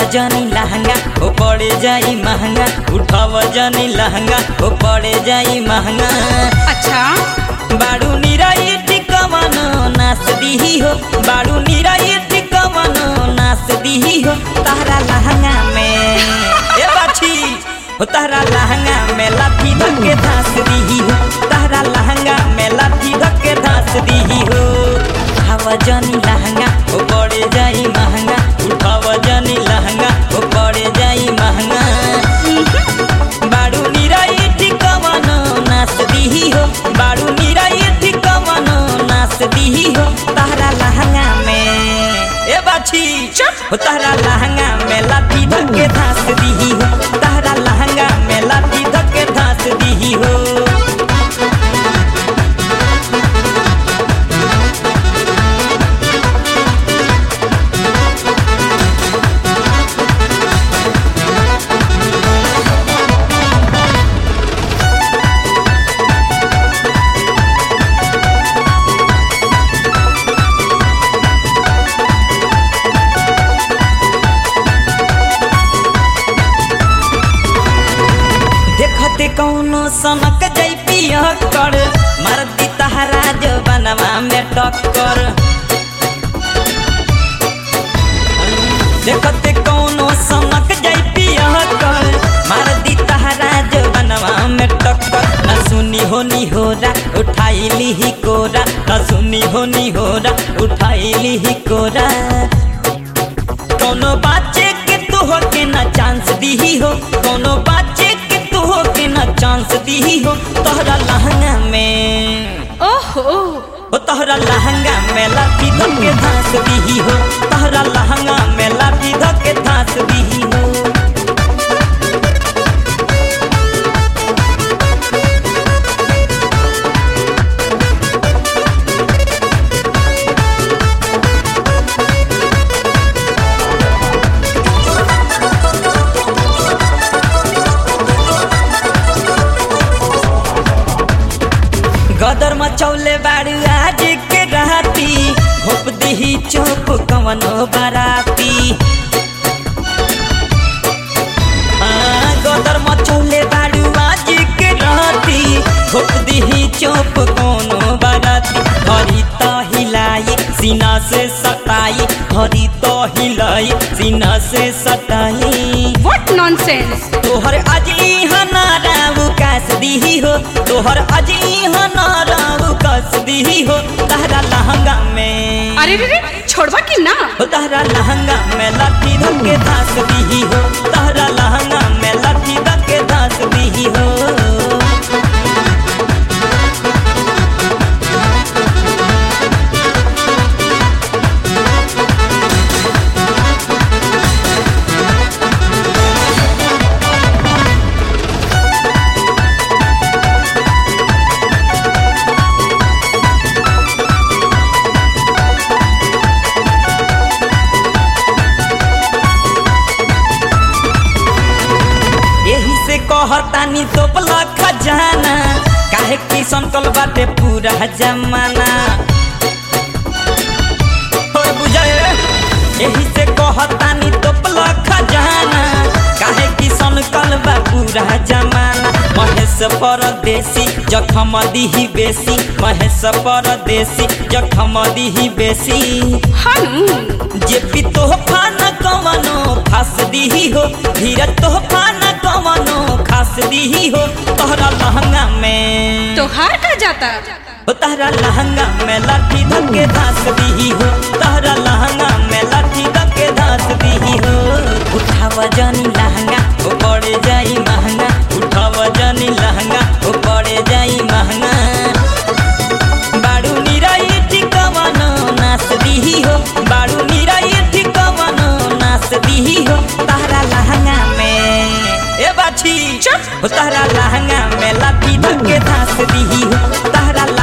जनी लहंगा ओ पड़े जाई महंगा उठाव जनी लहंगा ओ पड़े जाई महंगा अच्छा बाड़ू निराई टिकवनो नास दीही हो बाड़ू निराई टिकवनो नास दीही हो तारा लहंगा में ए बाछी हो तारा लहंगा में लाठी धक्के धास दीही हो तारा लहंगा में लाठी धक्के धास दीही हो उठाव जनी लहंगा ओ पड़े जाई महंगा उठाव जनी लहंगा ओ पड़े जाई महंगा बाड़ू निराई ठिकवनो नास दीही हो बाड़ू निराई ठिकवनो नास दीही हो तारा लहंगा में ए बाछी हो तारा लहंगा में लाठी धक्के धास दीही हो तारा लहंगा में लाठी धक्के धास दीही हो देखते कौनो सनक जई पिया कर मरदी तहरा जो बनवा में टक्कर देखते कौनो सनक जई पिया कर मरदी तहरा जो बनवा में टक्कर न सुनी होनी होरा उठाई ली ही कोरा न सुनी होनी होरा उठाई ली ही कोरा कोनो बाचे के तू हो के ना चांस दीही हो कोनो बाचे के तू हो के ना चांस दीही हो तोहरा लहंगा में ओहो ओ तोहरा लहंगा में लाठी धके धास दीही हो तोहरा लहंगा में लाठी धके धास दीही हो गदर मचौले बाड़ू आज के राती घोप दीही चौप कवनो बाराती हाँ, गदर मचौले बाड़ू आज के राती घोप दीही चौप कोनो बाराती हरी तो हिलाई सीना से सटाई हरी तो हिलाई सीना से सटाई व्हाट नॉनसेंस तोहर अजी हनाराव कास दीही हो तोहर अजी हनाराव कास दीही हो तहरा लहंगा में अरे रे रे छोड़वा कि ना हो तहरा लहंगा में लाठी धक्के धास दीही हो तहरा लहंगा में लाठी धक्के धास दीही हो यही से कहतानी तोपला खजाना काहे की संकल बाटे पूरा जमाना हो बुझाए यही से कहतानी तोपला खजाना काहे की संकल बा पूरा जमाना महेश परदेसी जखम दीही बेसी महेश परदेसी जखम दीही बेसी हनु जे पी तोहफा न कवनो खास दीही हो धीरज तोहफा न कवनो खास दीही हो तोहरा लहंगा में तोहार का जाता हो तोहरा लहंगा में लाठी धक्के धास दीही हो तोहरा लहंगा में लाठी धक्के धास दीही हो उठाव जनी लहंगा ओ पड़े जाई महंगा उठाव जनी लहंगा ओ पड़े जाई महंगा बाड़ू निराई ठिकवनो नास दीही हो बाड़ू निराई ठिकवनो नास दीही हो तारा लहंगा में ए बाछी चुप। हो तारा लहंगा में लाठी धक्के धास दीही हो तारा